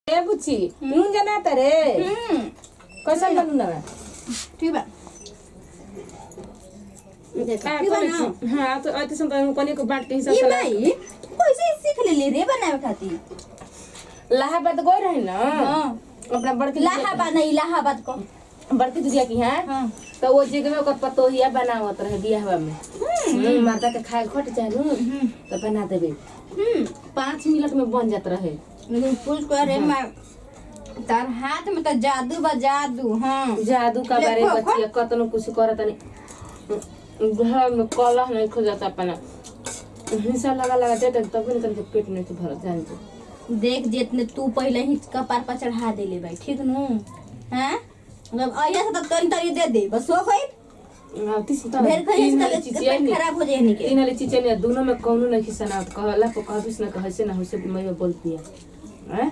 ए बुच्ची नून जना तरे हम्म कैसे बनू ना ठीक बा का ठीक बा ना? करे हां तो अति संत कोनी को बांट के हिसाब ये से भाई कैसे सीख ले रे बनावे खातिर इलाहाबाद गए रहे ना हाँ अपना बड़की इलाहाबाद नहीं इलाहाबाद को बड़की दुनिया की है हाँ तो वो जगह में ओकर पतोहिया बनावत रहे बियाहवा में हम्म, माता के खाए घट जाए नु तो बना देबे हम्म पाँच मिनट में बन जात रहे लेकिन पुलिस को अरे मैं तार हाथ में तो जादू बा जादू हाँ जादू का बारे देखो, बचिया कतनो कुछ करत नहीं घर में कलह नहीं खो जाता अपना हिंसा लगा लगा देते तब भी तनके पेट नहीं तो भरत जान तो देख जितने तू पहले ही कपार पर चढ़ा दे ले भाई ठीक नु हैं मतलब आइया से तो तनी तनी दे दे बस हो गई अब तीस तो भेड़ खाई तीन से वाली तो चीजें पेट नहीं खराब हो जाए नहीं के तीन वाली चीजें नहीं दोनों में कौनो नहीं खिसना कहला को कहबिस ना कहसे ना होसे मैं बोलती है हैं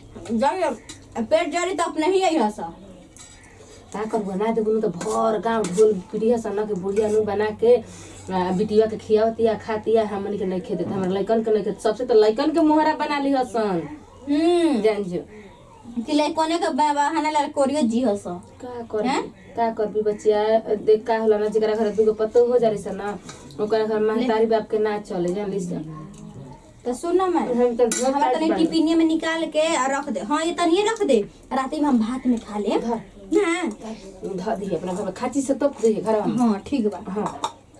जब पेट जरी तो अपने ही आई हसा का कर बना दे बोलू तो भर गांव ढोल पीढ़िया सना के बुढ़िया नु बना के आ, बिटिया के खियावतिया खातिया हमन के नहीं खेते हमरा लइकन के नहीं खेते सबसे तो लइकन के मोहरा बना ली हसन हम्म जान जो तिले कोने का बहाना ला कोरियो जी हसा का कर हैं? का कर भी बच्चिया देख का होला ना जेकरा घर दूगो पतो हो जारी सन ना ओकरा घर महतारी बाप के ना चले जान ली सन तो सुन ना मैं हम तो घर हमारा काट तनी बानी। टिपिनिया में निकाल के और रख दे हाँ ये तनिए रख दे राती में हम भात में खा ले धर हाँ ध दी अपना घर में खाची से तोप दी घर में हाँ ठीक बा हाँ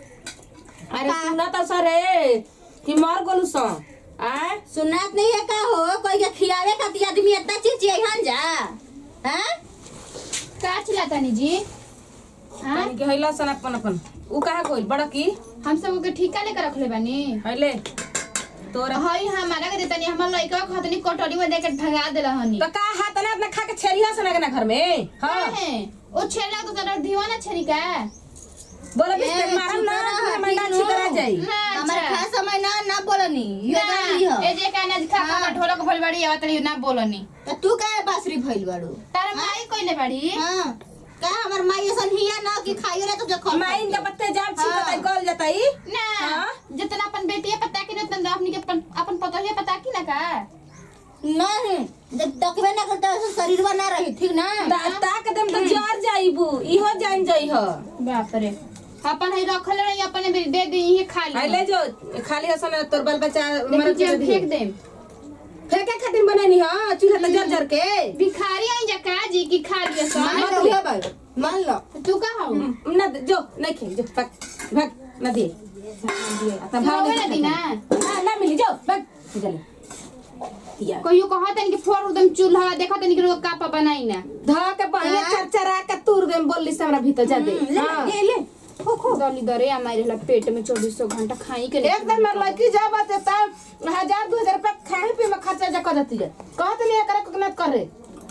अरे सुना तो सरे कि मर गोलू सन आय सुनात नहीं है का हो कोई के खियावे खातिर आदमी इतना चीज चाहिए जा हैं का चिल्लातानी जी हाँ तनी के हैला सन अपन अपन उ कहा कोई बड़ा की हम सब के ठीका लेकर रखले बानी हैले तोरा हई हमारा के देतानी हमर लइका खतनी कटोरी में देके भगा देला हनी तो का हाथ ना अपना खा के छेरिया सन के ना घर में हां है ओ छेला तो तेरा दीवाना छेरी का बोला बिस ए, मारम ना चुप रहा, मंडा ठीक छिकरा नो। जाई ना हमारे अच्छा। खास समय ना ना बोलनी ये गाली ना, है ए जे का ना खा खा ढोलक भइल बाड़ी आवत रही ना बोलनी तो तू काहे बासरी भइल बाड़ू तार माई कइले बाड़ी हां का हमर माई ऐसन हिया ना कि खाइयो रे तो जो खा माइन के पत्ते जाम छिकता हाँ। गल जाताई ना हाँ? जितना अपन बेटिया पता की उतना अपनी के अपन अपन पतोहिया पता की ना का नहीं जब तकबे ना करता ऐसा शरीर बना रही ठीक ना ता ताक देम तो जर जाईबू इहो जान जाई ह बाप रे अपन है रखले रही अपने भी दे दी ये खा ली हैले जो खाली हसन तोर बाल बच्चा देखी मर जे के फेंक दे फेंके खातिर बनानी ह चूल्हा त जर जर के भिखारी आई जा का जी की खा लिया सब मान लो ये भाई मान लो तू का हो ना दे- जो नहीं खे जो भाग भाग ना दे आता तू भाग होवे ना दी ना ना ना मिली जो भाग चले दिया कहियो कहत नहीं कि फोड़ एकदम चूल्हा देखत नहीं कि रोज कापा बनाई ना धा के बढ़िया चरचरा के तुर देम बोलली से हमरा भीतर जा दे ले हाँ। ले ले खो खो दली दरे हमारे ला पेट में चौबीसों घंटा खाई के एक दिन मेरे लड़की जा बात है तब हजार दो हजार रुपया खाए पे में खर्चा जा कर देती है कहत नहीं करे कोकनत करे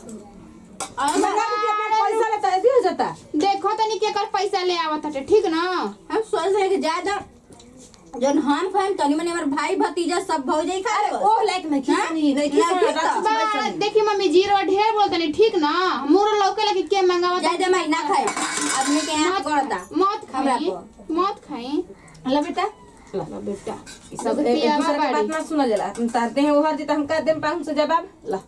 मंगा के अपना पैसा लेता है हो जाता देखो तनी के कर पैसा ले आवत हटे ठीक ना हम सोच रहे कि ज्यादा जन हम खाएम तनी मने हमर भाई भतीजा सब भौजाई खा अरे ले ओ लाइक नहीं खिसनी नहीं लाइक खिसनी तो। बा देखी मम्मी जीरो ढेर बोलतनी ठीक ना मोर लौके लगे के मंगावत ज्यादा मैं ना खाए आदमी के यहाँ करता मत हमरा खाई को। मत खाई ला बेटा ला ला बेटा ई सब एक एक दूसरे के बात ना सुना जाला तुम तारते हैं वो हर जीता हम कर देम पाँच सौ जवाब ला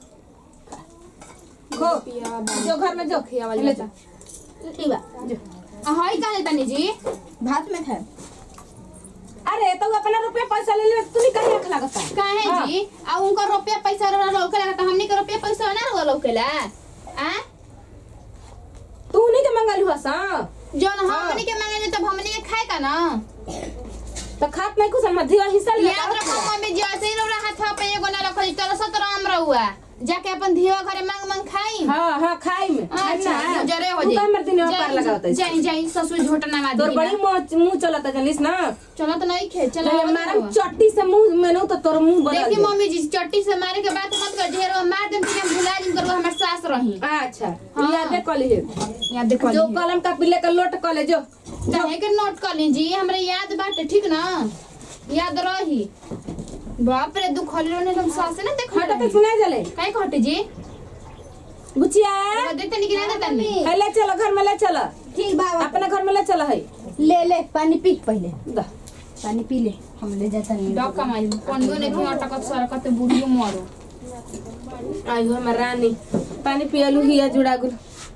खो जो घर में जो खियावा ले जाता। जा ठीक बा जो हई का तनी जी भात में खाए अरे तो अपना रुपया पैसा ले ले तू नहीं कहीं रख लगता काहे हाँ। जी आ उनका रुपया पैसा रो लौके लगा त हमनी के रुपया पैसा ना रो लौकेला आ तू नहीं के मंगल हुआ सा जौन हाँ। हमनी के मांगे तब हमनी के खाए का ना तो खात नहीं कुछ मध्य हिस्सा ले याद रखो मम्मी जी ऐसे ही रौरा हाथ पे एगो ना रखो तरह सतर आम रहुआ जाके अपन धीवा घरे मांग मांग खाई हाँ हाँ खाई में अच्छा जरे हो तू जाई का मर दिन में पार लगावत है जाई जाई ससुर झोटा ना मार तोर बड़ी मुंह मुंह चलता जनिस ना चलो तो नहीं खे चलो जब मारम चट्टी से मुंह में नो तो तोर मुंह बदल देखी दे मम्मी जी चट्टी से मारे के बात मत कर ढेरो मार देम कि हम भुला जिन करो हमर सास रही अच्छा हाँ। याद है कॉलेज याद देखो जो कलम का पिल्ले का लोट कॉलेज जो चाहे के नोट कर लीजिए हमरे याद बाटे ठीक ना याद रही बाप रे दुख होले रहने हम सास ना देख हटा तो सुना जले काहे कहते जी बुचिया वो देते नहीं कि नहीं देते नहीं है ले चलो घर में ले चलो ठीक बा अपने घर में ले चलो है ले ले पानी पी पहले दा पानी पी ले हम ले जाता नहीं डॉक कमाई पनियो ने कि अटकत सरकत बुढ़ियो मरो आई हो हमर रानी पानी पियलू हिया जुड़ा गुल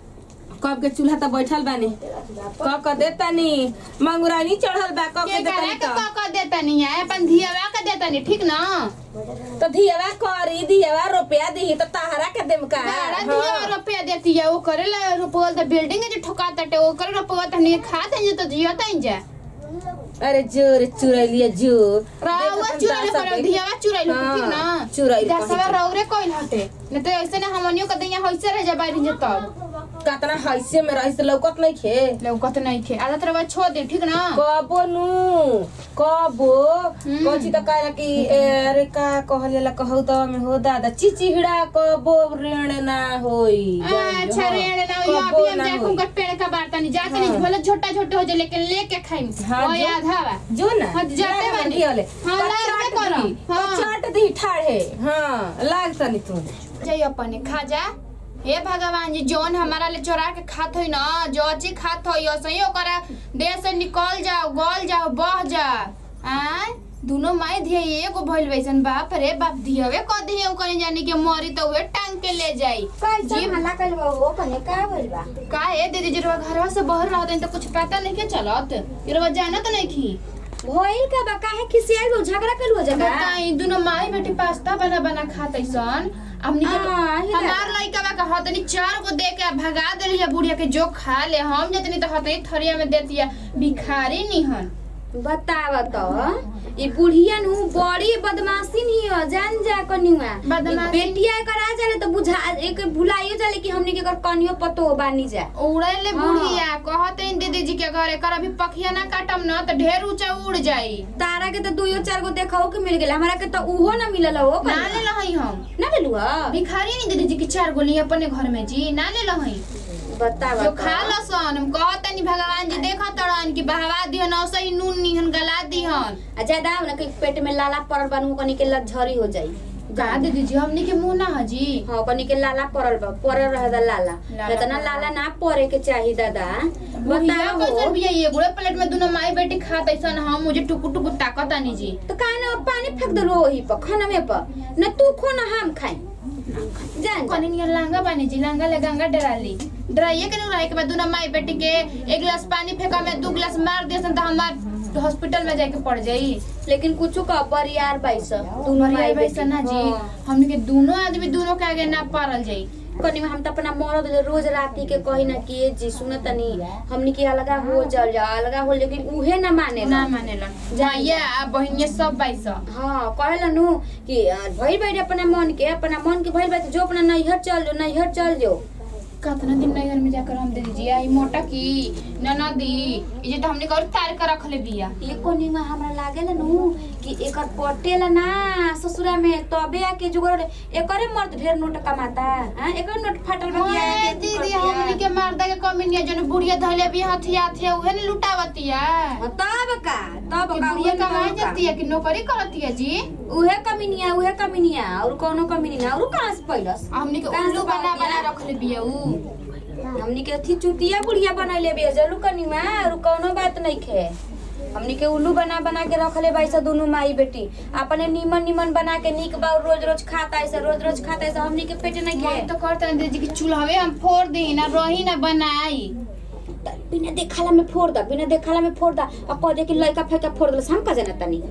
कब के चूल्हा त बैठल बानी कब क देतानी मंगुरानी चढ़ल बा कब के के करे देतानी के त क क देता नहीं है अपन धियावा के देता नहीं ठीक ना तो धियावा करी धियावा रुपया दिही त तहरा के देम का बड़ा हाँ। धियावा रुपया देती है वो करे ला रुपया तो बिल्डिंग जो ठोका तटे वो करे रुपया तो नहीं खा दे तो जियता ही जा अरे जोर चुरैलिया जो रावा चुराइल पर धियावा चुराइल हाँ, ठीक ना चुराइल जा कहीं सवा पे। रौरे कोइल हटे न तो ऐसे ने हमनियो के दैया होइसे रह जा बारी जे तब कतना हैसे में रहिस लौकत नहीं खे लौकत नहीं खे आदत रवा छोड़ दे ठीक ना कबो नु कबो हम्म। कोची त कहे कि ए, अरे का कहले कहौ त में हो दादा चिचिहड़ा कबो ऋण ना होई अच्छा रेण ना यो कबो अभी हम ना जाके होई। उनका पेड़ का बारता नहीं जाके नहीं हाँ। भले छोटा छोटा हो जाए लेकिन लेके खाई हाँ, वो जो- याद हवा जो ना हाँ, जाते लाग बानी। दिहले। हाँ, तो लाग चाट बे करो। दी, तो हाँ। चाट दी ठाढ़े हाँ लाग तनी तू जय अपने खा जा हे भगवान जी जौन हमारा ले चोरा के खात होई ना जो अच्छी खात होई सही ओकरा देह से निकल जाओ गल जाओ बह जा आ दोनों माई धिया एगो भइल वैसन बाप रे बाप धियावे क दिए ओकनी जानी के मरी तो वे टांग के ले जाई कैसे हल्ला कइल बा हो कने का भइल बा का है दीदी जरवा घरवा से बाहर रहत तो कुछ पता नहीं के चलत जरवा जानत नहीं की भइल का बा काहे खिसियाल हो झगड़ा कइल हो जगह बताई दोनों माई बेटी पास्ता बना बना खात ऐसन हमनी के आ, ही हमार लइका बा का हतनी चार गो दे के भगा देली है बुढ़िया के जो खा ले हम जतनी तो हतनी थरिया में देती है भिखारी निहन बताव त ई बुढ़िया नु बड़ी बदमाशी नहीं हो जान जा कनिवा बदमाशी? बेटिया एकर आ जाले तो बुझा एक भुलाइयो जाले कि हमनी के एकर कनियो पतो बानी जा उड़े ले हाँ। बुढ़िया कहते हैं दीदी जी के घरे कर अभी पखिया ना काटम ना तो ढेर ऊंचा उड़ जाई तारा के तो दुइयो चार गो देखाओ के मिल गेल हमरा के तो उहो ना मिलल हो ना ले लहई हम ना लेलु ह भिखारी नहीं दीदी जी की चार गोली अपने घर में जी ना ले लहई बताव जो खा लसन हम कहतनी भगवान जी देखा तड़न कि बहवा दिहन औसई नून निहन गला दिहन आ ज्यादा ना कि पेट में लाला पड़ल बानू कनी के लझरी हो जाई का दीदी जी हमनी के मुंह ना हजी हाँ कनी के लाला पड़ल बा पड़ल रहे दा लाला लाला इतना पड़ल। लाला ना पड़े के चाही दादा बुढ़िया बताओ कैसन बिया ये गुड़े प्लेट में दोनों माई बेटी खात ऐसन हम मुझे टुकु टुकु ताकत आनी जी तो काहे ना पानी फेंक दलो वही पर खाना में पर न तू खो ना हम खाई जान जा। कनी नियर लांगा बानी जी लांगा ले गंगा डराली डराइए के रहे के बाद दोनों माई बेटी के एक गिलास पानी फेंका में दो गिलास मार दिया तो हमार हॉस्पिटल में जाके पड़ जाई लेकिन कुछ का बरियार बाईस दोनों मरिया माई वैसा ना जी हाँ। हमनी के दोनों आदमी दोनों के आगे ना पारल जाई कनी हम त अपना मरद ले रोज राती के कही ना कि ए जी सुन तनी हमनी के अलगा हो जल जा अलगा हो लेकिन उहे ना माने ना मानेलन जाइए आ बहिनिया सब बाईस हाँ कहला नु कि अ, भइल बैठ अपना मन के अपना मन के भइल बैठ जो अपना नैहर चल जो नैहर चल जो कितना दिन नैहर में जाकर हम दे दीजिए आई मोटा की ननदी ये तो हमने और तार कर रख ले बिया ये कोनी में हमरा लागेला नु कि एकर पटेला ना ससुरा में तबे आके जुगड़ एकरे मर्द ढेर नोट कमाता हां एकर नोट फाटल बतिया ओए के दीदी हमनी के मर्दा के कमी नहीं है जन बुढ़िया धइले भी हथिया थे उहे ने लुटावतिया तब का तब कि का बुढ़िया उहे कमाए तब का। जाती है कि नौकरी करती है जी उहे कमीनिया उहे कमीनिया और कोनो कमीनी ना और कहां से पैलस हमनी के कहाँ से उल्लू बना बातिया? बना रख ले बिया ऊ हमनी के अथी चुतिया बुढ़िया बनैले बे जलू कनी में और कोनो बात नहीं खे हमनी के उल्लू बना बना के रखले बाई सा दोनों माई बेटी अपने नीमन नीमन बना के निक बा रोज रोज खाता ऐसे रोज रोज खाता ऐसे हमनी के पेट नहीं मन खे तो करते हैं दीदी कि चूल्हावे हम फोड़ दी ना रही ना बनाई त बिना देखाला में फोड़ दा बिना देखाला में फोड़ दा अब कह दे कि लइका फेंका फोड़ दे हम का जाना तनी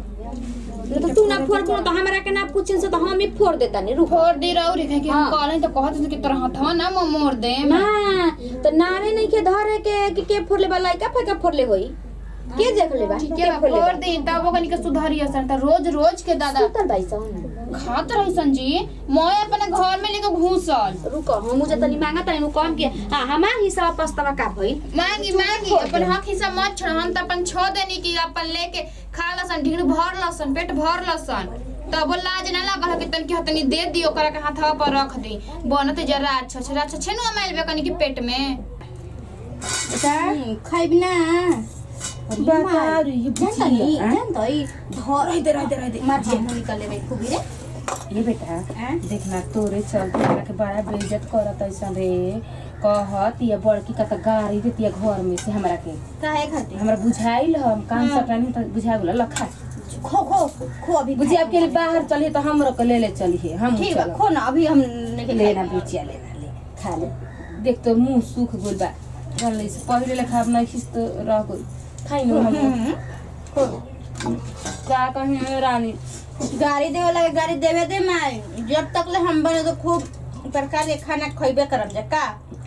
न तो तू ना फोड़ कोनो तो हमरा के ना पूछिन से तो हम ही फोड़ देता नी रुक फोड़ दी रौरी कि हम हाँ। कहले तो कहत कि तोरा हथवा ना मैं मोड़ दे ना तो नावे नहीं के धरे के कि के फोड़ ले बा लइका फेंका फोड़ ले होई के देख ले बा ठीक के है फोड़ ले बा? फोड़ दी तब वो कनी के सुधारी असर त रोज रोज के दादा सुतल बाई सा हम। खात रही संजी मैं अपने घर में लेके घूसल रुको हम मुझे तनी मांगा तनी कम के हां हमार हिस्सा पछतावा का भई मांगी मांगी अपन हक हिस्सा मत छोड़ हम त अपन छो देनी कि अपन लेके खा लसन ढीड़ भर लसन पेट भर लसन तब वो लाज ना लागल कि तन की हतनी दे दियो ओकरा के हाथवा पर रख दी बनत जरा अच्छा अच्छा अच्छा छेनु माइल बे कनी के पेट में खाइबी ना बता रे ये बुचिया हाँ? तई धर इधर इधर इधर मार जे निकले बे खूबी रे ये बेटा हाँ? देखना तोरे चलते हमरा के बड़ा बेइज्जत करत ऐसन रे कहत ये बड़की का त गाड़ी देती घर में से हमरा के काहे खातिर हमरा बुझाइल हम कान हाँ। सकरानी त बुझा गेल लखा खो खो खो अभी बुझी अब के लिए बाहर चलिए तो हम रोक ले ले चलिए हम ठीक बा चलब। खो ना अभी हम लेके लेना बुचिया लेना ले खा ले देख तो मुंह सूख गइल बा जान ले से पहिले लेखा अब नहीं खिस तो रह गइल खाइ न हम खो का कहीं रानी गाड़ी देवे लगे गाड़ी देवे दे माई जब तक ले हम बने तो खूब प्रकार के खाना खइबे करब जा का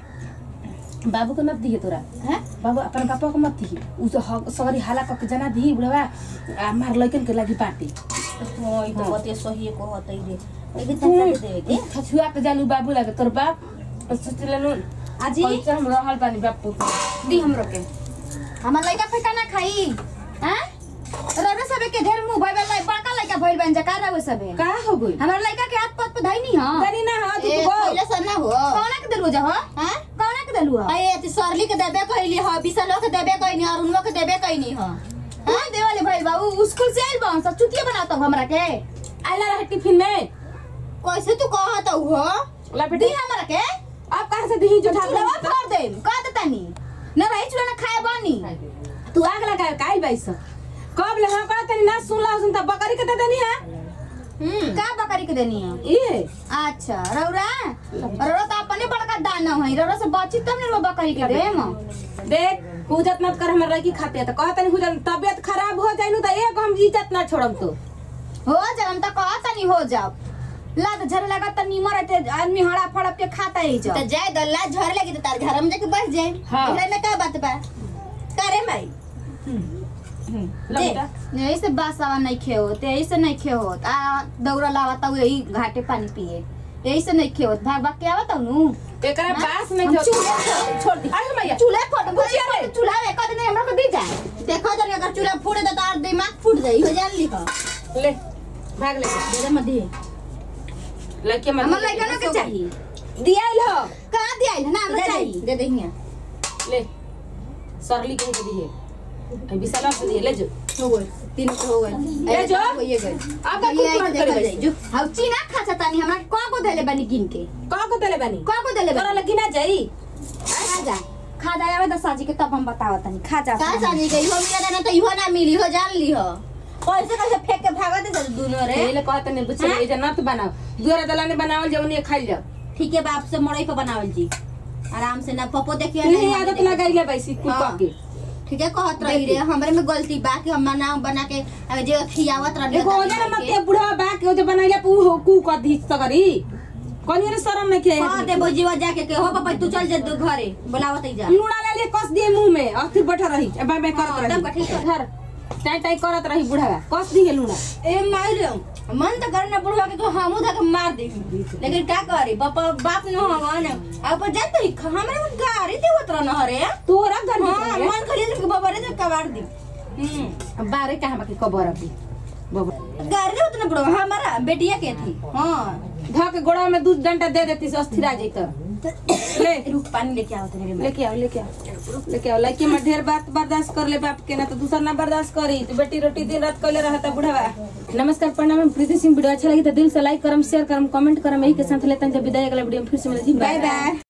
बाबू को मत दिए तोरा हैं बाबू अपन पापा को मत दिए उ तो ह- सगरी हाला कके जना दी बुढ़वा आ मार लइकन के लागी पार्टी हो ई तो हाँ। बते सही को होतै रे लेकिन तक के देवे के छछुआ के जालू बाबू लागे तोर बाप सोचले नु आजी कैसे हम रहल बानी बापू दी हमरो के हमर लइका फेका ना खाई हैं रवे सबे के ढेर मुंह भइल लाई बड़का लइका भइल बन जका रवे सबे का हो गइल हमर लइका के हाथ पत पे धई नहीं हां करी ना हाथ ए उठबो पहिले सन ना हो कौना के देलु जा हो हैं कौना के देलु हो ए ती सरली के देबे कहली हो बिसलो के देबे कहनी और उनको के देबे कहनी हो हां देवाले भइल बाबू स्कूल से आइल बा सब चुतिया बनाता हमरा के आइला रहे टिफिन में कैसे तू कहत हो ला दी बेटी हमरा के आप कहां से दी जो ठाकुर चूल्हा फोड़ दे कह देतानी न रही चूल्हा ना खाए बानी तू आग लगा काई बाईस कब ले हम कहत ना सुनला सुनता बकरी के दे देनी है का बकरी के देनी है ई अच्छा रौरा रौरा तो अपने बड़का दाना है रौरा से बची तब ने रौरा बकरी के देम देख हुजत मत कर हमर लड़की खाते है तो कहत नहीं हुजत तबियत खराब हो जाइनु तो एक हम इज्जत ना छोड़म तो हो जाओ हम तो कहता नहीं हो जाओ लात झर लगा तो नीमर रहते आदमी हड़ा फड़प के खाता ही जाओ तो जाए दल्ला झर लगी तो तार घर में जाके बैठ जाए हाँ। एकरा में का बात बा करे माई ला बेटा यही से बासावा नहीं खे होत यही से नहीं खे होत आ दौरा लावता हूँ यही घाटे पानी पिए यही से नहीं खे होत भाग भाग के आवता हूँ एकरा हाँ? बास नहीं हम जो चूल्हे छोड़ दी अरे मैया चूल्हे फोड़ बुझिया रे। चूल्हा में कद नहीं हमरा को दी जाए देखो जन अगर चूल्हा फूट दे तो तार दिमाग फूट जाई हो जान ली हो ले भाग ले दे दे मत दी लड़के मत हमर लइका ना के चाहिए दिया लो कहाँ दिया है ना हमरा दे चाहिए दे दे दे हियां ले सरली कहीं के दिए अभी विशाला से दिए ले जो हो गए तीन तो हो गए ले जो हो ये गए अब का ये कुछ आई मत देखल करे जाई जो हाउ चीना खा छतानी हमरा को को देले बनी गिन के का को देले बानी को को देले तोरा बनी लगी ना जाई खा जा खा जा आवे दसाजी के तब हम बतावत तनी खा जा का सानी गई हो मिला ना तो इहो ना मिली हो जान ली हो कैसे कैसे फेंक के भागा दे दोनों रे पहले कहत नहीं बुझे हाँ? ये जे नत बनाओ दुआरा दलाने बनावल जाओ नहीं खाई जाओ ठीक है बाप से मड़ई पे बनावल जी आराम से ना पपो देखिए नहीं आदत लगाई ले बैसी कुल हाँ। के ठीक है कहत रही रे हमरे में गलती बा कि हम ना बना के अ, जे खियावत रही एगो ओजे ना मत के बुढ़ा बा के ओजे बनाइले पू हो कू कर दी सगरी कोनी रे शरम नहीं के हां दे बोजीवा जाके के हो पापा तू चल जा दो घरे बुलावत ही जा लूड़ा ले ले कस दिए मुंह में और फिर बैठा रही अब मैं हाँ, करत एकदम रही ठीक है। घर टाई टाई करत रही बुढ़ा कस दिए लूड़ा ए मार रे मन तो करना बुढ़वा के तो हमू धक मार दे लेकिन का करी बाप बाप न हवन अब पर जात ही हमरे में गाड़ी दे होत रहना हरे तोरा घर हां में मन खरीद के बाबा रे तो कबाड़ दी हम्म बारे कहां बाकी खबर अभी बाबा गाड़ी दे होत ना बुढ़वा हमारा बेटिया के थी हां धा के गोड़ा में दूध डंडा दे देती से अस्थिरा जैत ले रुक पानी लेके आवत रे लेके आओ लेके आओ लेके आओ लड़की में ढेर बात बर्दाश्त कर ले बाप के ना तो दूसरा ना बर्दाश्त करी तो बेटी रोटी दिन रात कैले रहता बुढ़ावा नमस्कार प्रणाम हम प्रीति सिंह वीडियो अच्छा लगी तो दिल से लाइक करम शेयर करम कमेंट करम यही के साथ लेते हैं जब विदाई अगला वीडियो में फिर से मिलेगी बाय बाय